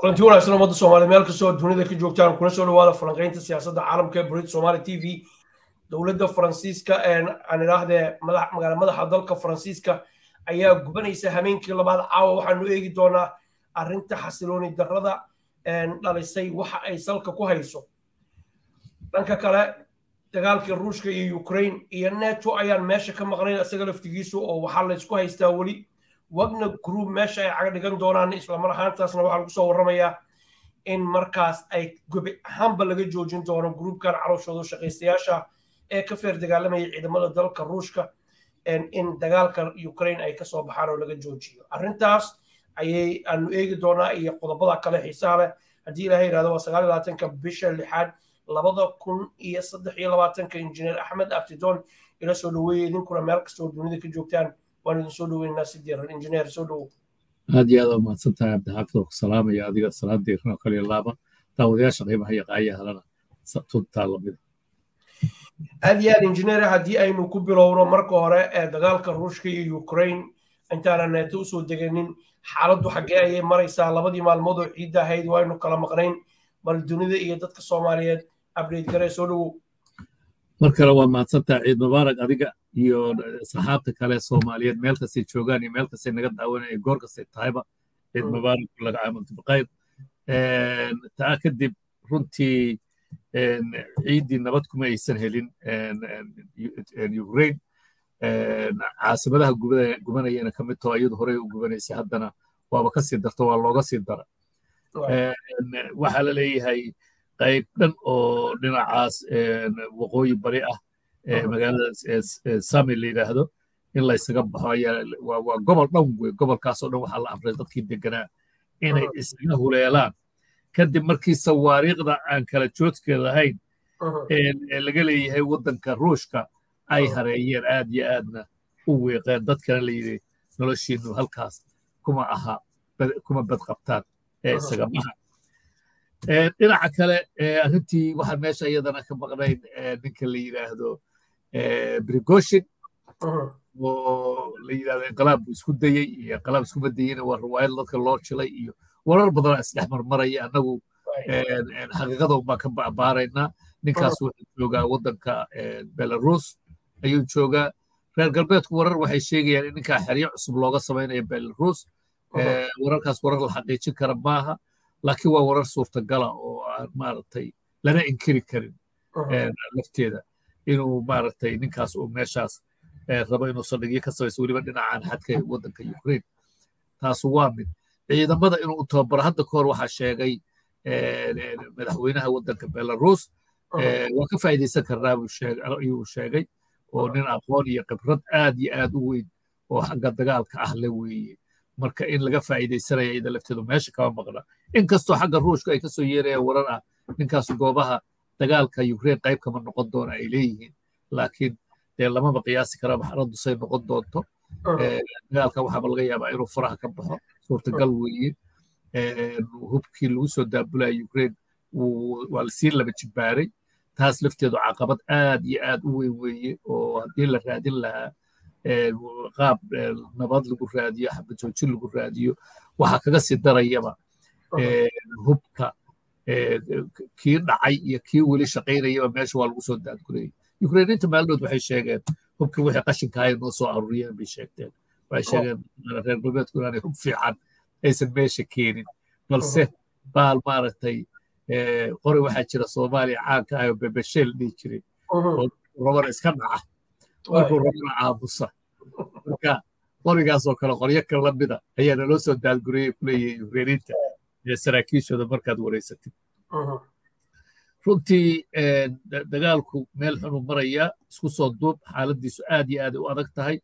kulanti wanaagsan ummadda soomaaliya meel kastoo dunida ka joogtaan kuna soo dhawaada falanqaynta siyaasadda caalamka ee burid somaali t v dowladda faransiiska aan idhaahdee magaala madaxa dalka faransiiska ayaa gubanaysa hameenkii labaad caawa waxaanu eegi doonaa arrinta xasilooni darrada dhalisay waxa ay salka ku hayso dhanka kale dagaalkii ruushka iyo ukraine iyo neto ayaan meesha ka maqnayn isaga laftigiisu oo waxaa laysku haystaa weli wagner group meesha ay caga dhigan doonaan islamar ahaantaasna waxaa lagu soo warramayaa in markaas ay gobi ahaanba laga joojin doono gruubkan calooshooda shaqaystayaasha ee ka feer dagaalamaya ciidamada dalka ruushka in dagaalka ukraine ay kasoo baxaan oo laga joojiyo arrintaas ayay aanu eegi doonaa iyo qodobada kale xiisaha leh haddii ilaha yidhahdo waa sagaal iyo labaatanka bisha lixaad labada kun iyo saddex iyo labaatanka injineer axmed abtidoon ila soo dhaweeye idinkuna meel kastoo dunida ka joogtaan waan idin soo dhaweynaa si diiran injineer soo dhawow aad iyo aad waa mahadsan tahay cabdixaafid oo ku salaamaya adiga salaad diiran oo kale iyo laaba daawadayaasha qiimaha iyo qaayahalana tuntaa lamida aad iyo aad injineer haddii aynu ku bilowno marka hore ee dagaalka ruushka iyo ukraine intaana neeto usoo deganin xaaladdu xaggee ayay maraysaa labadii maalmood oo ciidda ahayd waynu kala maqnayn bal dunida iyo dadka soomaaliyeed abdate garee soo dhawow mar kale waa mahadsantaha ciid mubaarak adiga iyo saxaabta kale soomaaliyeed meel kastay joogaan iyo meel kastay naga daawanaya goor kastay tahayba ciid mubaarak laga caamalto baqayr taa kadib runtii ciiddii nabad kuma aysan helin ukraine caasimadaha gubanayana ka mid taho iyadu horey u gubanaysay haddana waaba ka sii darto waa looga sii dara waxaa la leeyahay qayb dhan oo dhinacaas waqooyi bari ah magaalada sami la yidhaahdo in laysaga baxo ayaa waa gobol dhan wey gobolkaasoo dhan waxaa la amray dadkii deganaa inay isaga huleelaan kadib markii sawaariikhda aan kala joodka lahayn ee laga leeyahay waddanka ruushka ay hareeyeen aad iyo aadna u weeqeen dadkana la yidhi noloshiinu halkaas kuma aha kuma badqabtaan ee isaga baxa dhinaca kale arrintii waxaan meesha iyadana ka maqnayn ninka la yidhaahdo brigoshin oo la yidhahdo inqalaab buu isku dayey iyo inqalaab iskuma dayeyna waa riwaayad dadka loo jilay iyo warar badanaa isdhex marmaraya annagu xaqiiqada unbaan ka baaraynaa ninkaas wuxuu joogaa waddanka belarus ayuu joogaa reer galbeedku warar waxay sheegayaan in ninkaa xeryo cusub looga samaynayo belarus wararkaas warar la xaqiijin kara maaha laakiin waa warar suurtagala oo aan maaragtay lana inkiri karin lafteeda inuu maaragtay ninkaas uu meeshaas rabo inuu saldhigyo ka samayso weliba dhinacaan xadka waddanka ukraine taasu waa mid ciidamada inuu u tababaro hadda kahor waxaa sheegay madaxweynaha waddanka belarus waa ka faa'iidaysan karnaa ayuu sheegay oo nin aqoon iyo khibrad aad iyo aad u weyn oo xagga dagaalka ah le weeye marka in laga faa'iidaysanaya iyada lafteedu meesha kama maqna inkastoo xagga ruushka ay kasoo yeerayaan warar ah ninkaasu goobaha dagaalka ukraine qayb kama noqon doona ay leeyihiin laakiin dee lamaba qiyaasi kara maxaraddu say noqon doonto dagaalka waxaaba laga yaabaa inuu faraha ka baxo suurtagal weeye hubkii lagu soo daabulaya ukraine waa lasii laba jibbaaray taas lafteedu caqabad aad iyo aad u weyn weeye oo haddii la raadin lahaa qaab nabad lagu raadiyo xabajoojin lagu raadiyo waxaa kaga sii darayaba hubka kii dhacay iyo kii weli shaqaynayaba meesha waa lagu soo daadgurayay ukrainiinta maalmood waxay sheegeen hubkii wixii qashinka ahay noo soo aruuriyeen bay sheegteen waxay sheegeen reer galbeedku inaanay hub fiican aysan meesha keenin balse baal maaragtay qori waxaa jira soomaaliya caanka ah oo bebesheel dhihi jiray oo rabana iska dhaca markuu rabana aamusa marka qorigaasoo kale qoryo kale lamida ayaa naloo soo daadgurayay kuleeyahay ukrainiinta saraakiishooda markaad wareysatid runtii dagaalku meel xunuu marayaa isku soo duub xaaladiisu aad iyo aad u adag tahay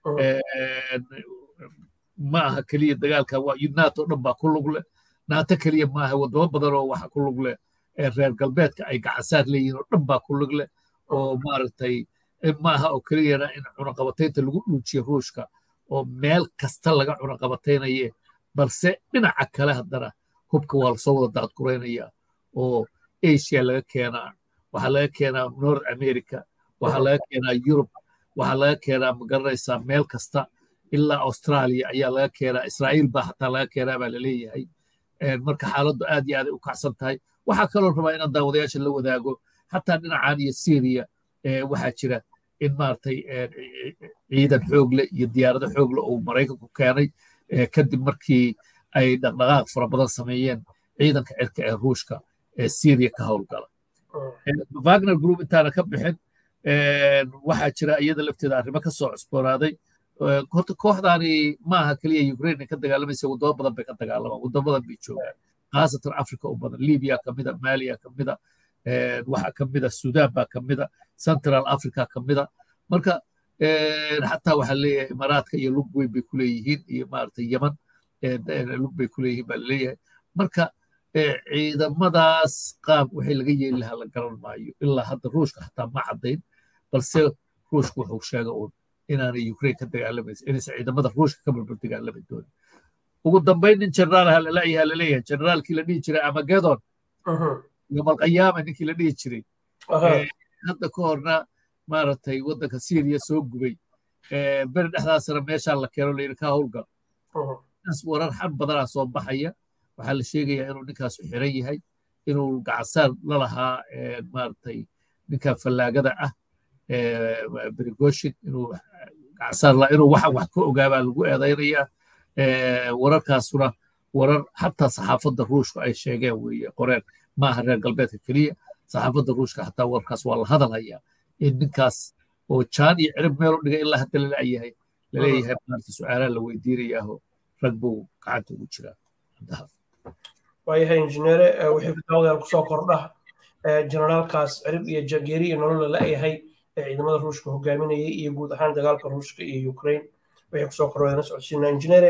ma aha keliya dagaalka nato dhan baa ku lug leh nato keliya maaha wadamo badan oo waxa ku lug leh reer galbeedka ay gacansaar leeyihiin oo dhan baa ku lug leh oo maaragtay maaha oo keliyana in cunaqabataynta lagu dhuujiyo ruushka oo meel kasta laga cunaqabataynaye balse dhinaca kale haddana hubka waa lasoo wada daadguraynaya oo asia laga keenaa waxaa laga keenaa north america waxaa laga keenaa yurub waxaa laga keenaa magaranaysaa meel kasta ilaa australia ayaa laga keenaa israa'iil baa xataa laga keenaa baa laleeyahay marka xaaladdu aad iyo aaday u kacsan tahay waxaa kaloo rabaa inaan daawadayaasha la wadaago xataa dhinacan iyo syriya waxaa jira in maaragtay ciidan xoogle iyo diyaarado xoogle uu maraykanku keenay kadib markii ay dhaqdhaqaaq fara badan sameeyeen ciidanka cirka ee ruushka ee syriya ka howlgala wagner group intaana ka bixin waxaa jira iyada lafteeda arrimo ka soo cusboonaaday horta kooxdaani maaha keliya ukraine ka dagaalamaysa wadamo badan bay ka dagaalamaan wadamo badan bay joogaan khaasatan africa u badan libya kamida maliya kamida waxaa kamida sudan baa kamida central africa kamida marka xataa waxaa leeyahay imaaraadka iyo lug weyn bay kuleeyihiin iyo maaragtay yeman lug bay kuleeyihiin baa laleeyahay marka ciidamadaas qaab waxay laga yeeli lahaa la garan maayo ilaa hadda ruushka xataa ma caddayn balse ruushka wuxuu sheega uun inaanay ukraine ka dagaalamaysa inaysan ciidamada ruushka ka barbar dagaalami doonin ugu dambayn nin generaalaha lalayaha laleeyahay generaalkii la dhihi jiray amagedon iyo malqayaama ninkii la dhihi jiray hadda ka horna maaragtay waddanka syriya soo gubay beri dhexdaasna meeshaa la keeno layidhi ka howlgal ninkaas warar xan badanaa soo baxaya waxaa la sheegayaa inuu ninkaasu xiran yahay inuu gacansaar la lahaa maaragtay ninka fallaagada ah berigoshin inuu gacansaar la inuu waxan wax ka ogaabaa lagu eedaynayaa wararkaasuna warar xataa saxaafadda ruushka ay sheegeen weeye qoreen maaha reer galbeedka keliya saxaafadda ruushka xataa wararkaas waa la hadalhayaa in ninkaas oo jaan iyo cirib meel u dhigay ilaa hadda lalayahay laleeyahay maarta su-aalaa la weydiinayaaho rag buu gacanta ugu jiraa waayahay injineere wixii kutaawadayaal kusoo kordha generaalkaas cirib iyo jageeri iyo nolol lalayahay ee ciidamada ruushka hogaaminayay iyo guud ahaan dagaalka ruushka iyo ukraine wixii kusoo kordhayna socodsiina injineere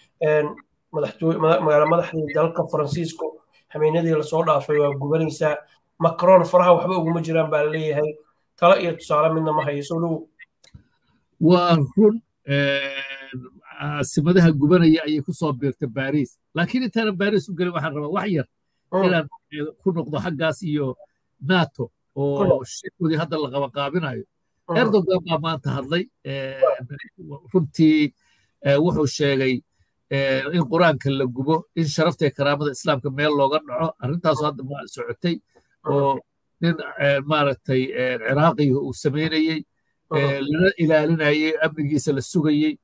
magaala madaxdii dalka faransiisku hameenadii lasoo dhaafay waa gubanaysaa macron faraha waxba uguma jiraan baa laleeyahay talo iyo tusaale midna ma hayo soo dhowow waa run caasimadaha gubanaya ayay ku soo biirtay baris laakiin intaanan baris u gelin waxaan rabaa wax yar inaan ku noqdo xaggaas iyo nato oo shirkoodii hadda la qabaqaabinayo erdogan baa maanta hadlay runtii wuxuu sheegay in qur-aanka la gubo in sharafta karaamada islaamka meel looga dhaco arrintaasu hadda ma socotay oo nin maaragtay ciraaqiga uu samaynayey lana ilaalinayey amnigiisa la sugayey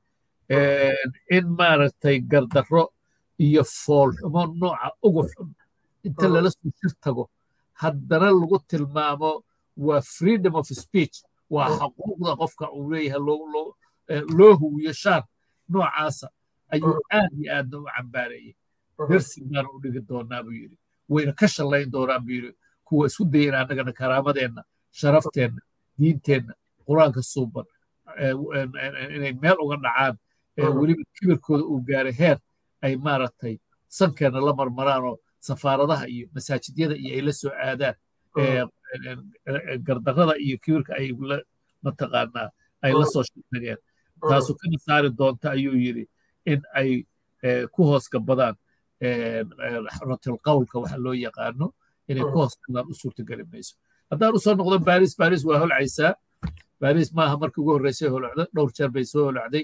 in maaragtay gardarro iyo foolxumo nooca ugu xun inta lala soo shir tago haddana lagu tilmaamo waa freedom of speech waa xaquuqda qofka uu leeyahay loo huwiyo shaar noocaasa ayuu aad iyo aadna u cambaareeyey dersi baana u dhigi doonaa buu yidhi wayna ka shallayn doonaan buu yidhi kuwa isku dayan annagana karaamadeenna sharafteenna diinteenna qur-aanka suuban inay meel uga dhacaan weliba kibirkooda uu gaaray heer ay maaragtay sankeenna la marmaraanoo safaaradaha iyo masaajidyada iyo ay la soo aadaan gardarrada iyo kibirka ay mataqaanaa ay la soo shirtageen taasu kana saari doonta ayuu yidhi in ay ku hoos gabadaan ratilqawlka waxa loo yaqaano inay ku hoos gabadaan u suurtageli mayso haddaan usoo noqdo baris baris waa holcaysaa baris maaha markii ugu horreysay holocda dhowr jeer bay soo holocday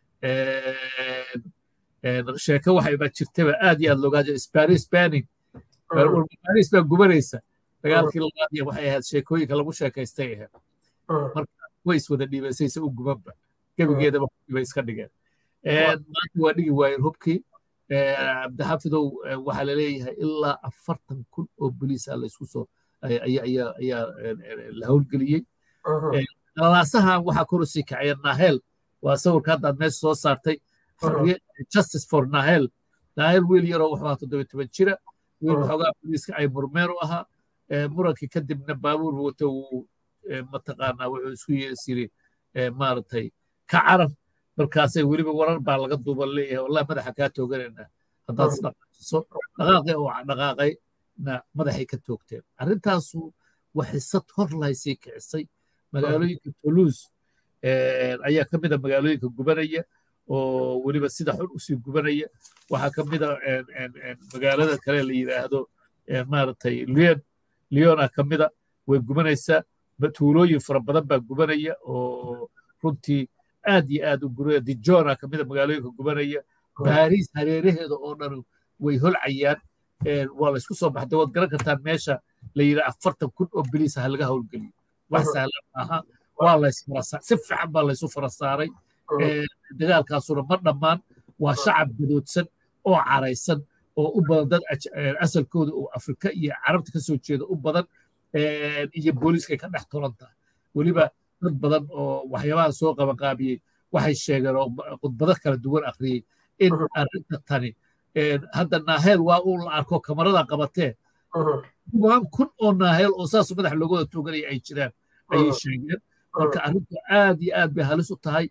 sheeko waxayba jirtaba aad iyo aad loogaa jira baris banning baris baa gubanaysa dagaalkii labaad iyo waxay ahayd sheekooyinka lagu sheekaystay ahayd marka way iswada dhiibaysaysa u gubanba gebigeedaba hubkiiba iska dhigeen maanta waa dhigi waayeen hubkii cabdixafidow waxaa laleeyahay ilaa afartan kun oo boliisa laysku soo ayaa la howlgeliyey lalaasahan waxaa kor usii kacaya nahel waa sawirka hadda aad meesha soo saartay justice for nahel nahel wiil yaroo wuxuu ahaa toddoba toban jira wiil waxoogaa boliiska ay murmeen u ahaa murankii kadibna baabuur wata uu mataqaanaa wuxuu isku yeesiri maaragtay ka carar markaasay weliba warar baa laga duuban leeyahay wallahi madaxa kaa tooganaynaa haddaad isdhaqaajiso dhaqaaqii oo dhaqaaqayna madaxay ka toogteen arrintaasu waxisad hor lahaysay kicisay magaalooyinka toulouse ayaa ka mid a magaalooyinka gubanaya oo weliba sida xun usii gubanaya waxaa ka mid a magaalada kale la yidhaahdo maaragtay lyon lyona ka mida way gubanaysaa tuulooyin fara badan baa gubanaya oo runtii aad iyo aad u guraya dijona ka mida magaalooyinka gubanaya baris hareeraheeda oo dhan way holcayaan waa la isku soo baxday waad garan kartaan meesha la yidhi afartan kun oo biliisa ha laga howlgeliyo wax sahlan maaha waa laysfarasaa si fiican baa laysu fara saaray dagaalkaasuna ma dhammaan waa shacab gadoodsan oo caraysan oo u badan dad asalkooda oo afrika iyo carabta ka soo jeeda u badan iyo booliiskay ka dhex tolan tahay weliba dad badan oo waxyaabaha soo qabanqaabiyey waxay sheegeen oo khudbado kala duwan akhriyey in arrinta tani hadda naaheel waa uu la arko kamarada qabatee kumaan kun oo naaheel oo saas madax looga wada tuuganaya ay jiraan ayay sheegeen marka arrintu aad iyo aad bay halis u tahay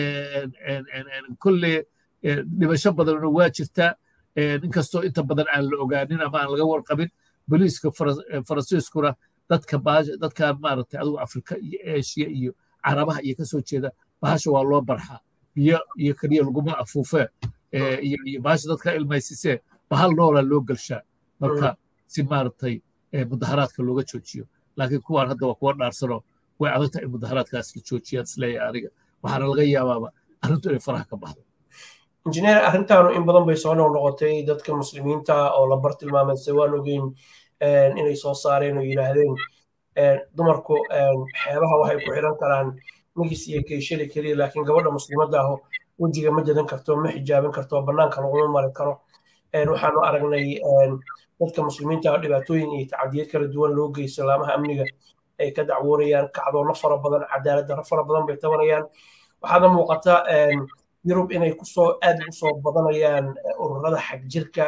kolle dhibasho badanna waa jirtaa inkastoo inta badan aan la ogaanin ama aan laga warqabin boliiska faransiiskuna dadka dadkan maaragtay adigu afrika iyo eshiya iyo carabaha iyo kasoo jeeda bahasha waa loo barxaa biyo iyo keliya laguma afuufee iyo bahasha dadka ilmaysisee bahal noolaa loo gelshaa marka si maaragtay mudaharaadka looga joojiyo laakiin kuwaan hadda waa kuwa dhaarsanoo way adagta in mudaharaadkaas la joojiyaan isleeyahay aniga waxaana laga yaabaaba arrintu inay faraha ka baxdo injineer arrintaanu in badan bay soo noqnoqotay dadka muslimiinta oo la bar tilmaamayse waan ogeyn inay soo saareen oo yidhaahdeen dumarku xeebaha waxay ku xiran karaan magis iyo keeshali keliya laakiin gabadha muslimadda aho wejiga ma jadan karto ma xijaaban karto bannaanka laguma mari karo waxaanu aragnay dadka muslimiinta ah dhibaatooyin iyo tacadiyad kala duwan loo geysto laamaha amniga ay ka dacwoonayaan kacdoonno fara badan cadaalad darro fara badan bay tabanayaan waxaana muuqata yurub inay kusoo aad ugu soo badanayaan ururada xagjirka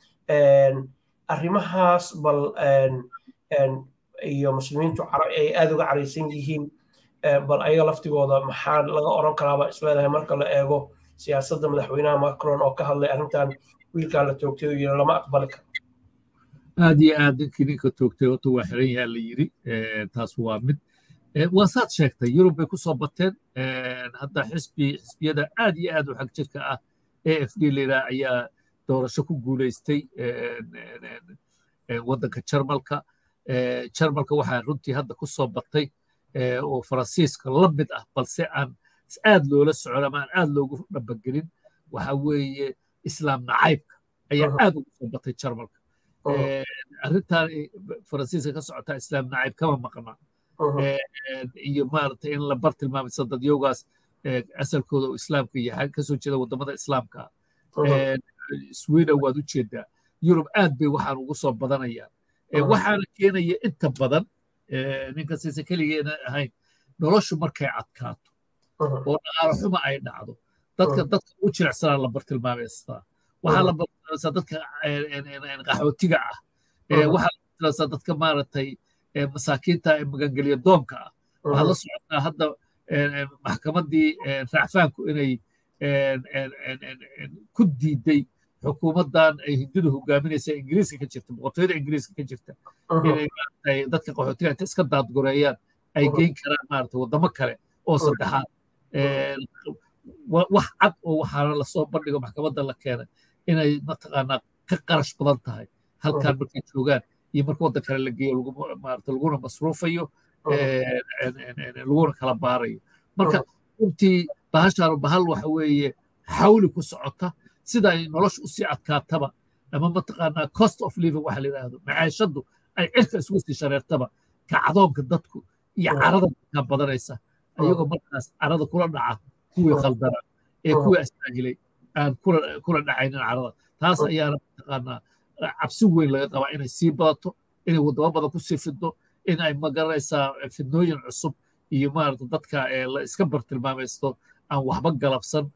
arrimahaas bal iyo muslimiintu ay aad uga caraysan yihiin bal ayaga laftigooda maxaa laga oran karaaba isleedahay marka la eego siyaasadda madaxweynaha macron oo ka hadlay arrintan wiilkan la toogtay oo yiri lama aqbali karo aad iyo aad ninkii ninka toogtay horta waa xiran yaha la yiri taas waa mid waa saad sheegtay yurub bay ku soo bateen hadda xisbi xisbiyada aad iyo aad u xag jirka ah a f d layidhaha ayaa doorasho ku guulaystay waddanka jarmalka jarmalka waxaa runtii hadda ku soo batay oo faransiiska la mid ah balse aan aad loola socon ama aan aad loogu dhabagelin waxa weeye islaam nacaybka ayaa aad ugu soo batay jarmalka arrintan faransiiska ka socotaa islaam nacayb kama maqnaa iyo maaragtay in la bar tilmaamaysa dadyoogaas asalkooda oo islaamka yahay kasoo jeeda wadamada islaamka sweden waad u jeedaa yurub aad bay waxaan ugu soo badanayaan waxaana keenaya inta badan ninka siise keligeena ahayn noloshu markay cadkaato oo dhaqaalo xuma ay dhacdo dadka dadka ugu jilicsanaa la bartilmaameystaa waxaa la bartilmaameysaa dadka qaxootiga ah waxaa la bartilmaameysaa dadka maaragtay masaakiinta ee magangelya doonka ah waxaad la socotaa hadda maxkamaddii raacfaanku inay ku diiday xukuumaddan ay hindidu hogaaminaysa ingiriiska ka jirta boqortooyada ingiriiska ka jirta inay maaragtay dadka qaxootiga inta iska daadgoreeyaan ay geyn karaan maaragtay waddamo kale oo saddexaad wax cad oo waxaana lasoo bandhigo maxkamadda la keenay inay mataqaanaa ka qarash badan tahay halkaan markay joogaan iyo marka waddan kale la geeyo maarata laguna masruufayo laguna kala baarayo marka runtii bahashaanu bahal waxa weeye xawli ku socota sida ay nolosha usii adkaataba ama mataqaanaa cost of living waxa la yidhaahdo macaashaddu ay cirka isugu sii shareertaba kacdoonka dadku iyo carada dadkaa badanaysa ayagoo markaas carada kula dhaca kuwii khaldana ee kuwii astaahilay aan kula dhacaynin carada taas ayaana mataqaanaa cabsi weyn laga qabaa inay sii badato inay waddamo badan ku sii fiddo in ay magaranaysaa fidnooyin cusub iyo maarata dadka la iska bartilmaamaysto aan waxba galabsan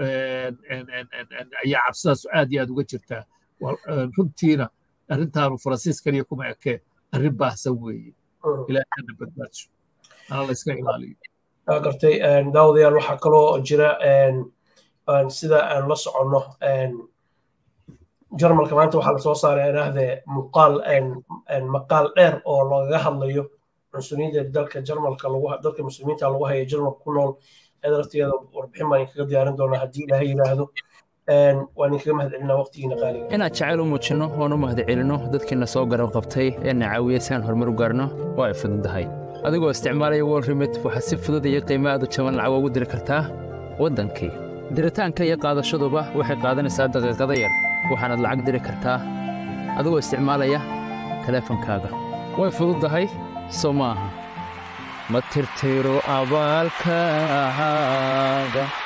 ayaa cabsidaas aad iyo aad uga jirtaa runtiina arrintaanu faransiis kaliya kuma ekee arrin baahsan weeye ilaahana badbaadsho ana la iska ilaaliyo gartay daawadayaal waxaa kaloo jira sida aan la soconno jarmalka maanta waxaa lasoo saaray idhaahdee muuqaal maqaal dheer oo lagaga hadlayo cunsuriyadda dalka jarmalka dalka muslimiinta lagu haya jarmalka ku nool eeda laftigeeda warbixin baan inkaga diyaarin doonaa haddii ilaahay yidhaahdo waan inkaga mahadcelinaa waqtigiina qaaliga inaad jacayl u muujinno oon u mahadcelinno dadkiina soo garab qabtay ee na caawiya si aan horumar u gaarno waa ay fududahay adigoo isticmaalaya wol remit waxaad si fudud iyo qiimo aad u jaban lacag ugu diri kartaa waddankii diritaanka iyo qaadashaduba waxay qaadanaysaa daqiiqada yar waxaanaad lacag diri kartaa adigoo isticmaalaya teleefankaaga way fududdahay soo ma aha ma tirtiro abaalkaaga